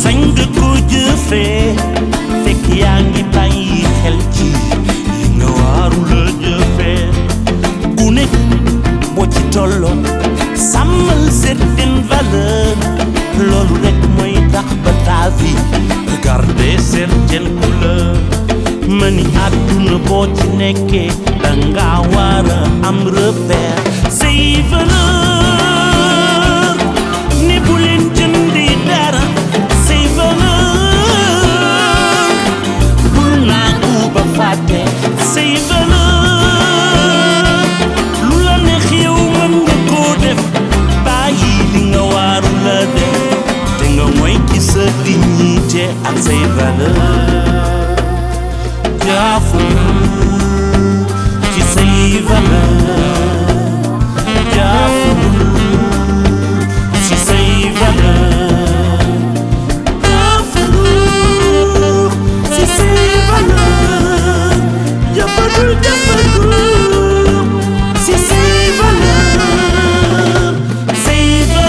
sañ nga ko jëfee fekk yaa ngi bàyyi xel ci li nga waaru la jëfee ku nekk boo ci tolloo sàmmal certaine valeur loolu rek mooy tax ba ta vie garder certaine couleur ma ni àdduna boo ci nekkee danga war a am repère say valeur ne bu leen jëndi dara say valeur bul naa uba fàtte say valeur lu la neex yow mën nga koo def bàyyi li nga waaru la def te nga moy ci sa dignité ak say valeur jaafu ci say valeur jaafu ci say valeur jaafu ci say valeur jëfandu jëfandu ci say valeur say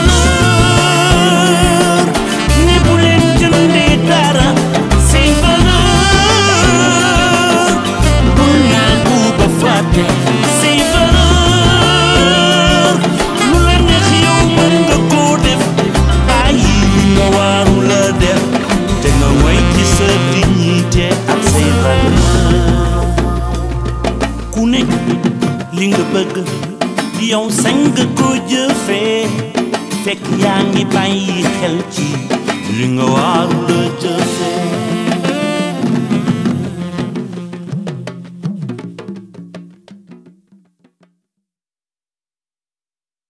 valeur ni bu leen jëndee dara say valeur bul naa ko ba fàtte say valeur lu la neex yow mën nga koo def bàyyi li nga waaru la def te nga moy ci sa dignité ak say valeur ku nekk li nga bëgg yow sañ nga ko jëfee fekk yaa ngi bàyyi xel ci li nga waaru la jëf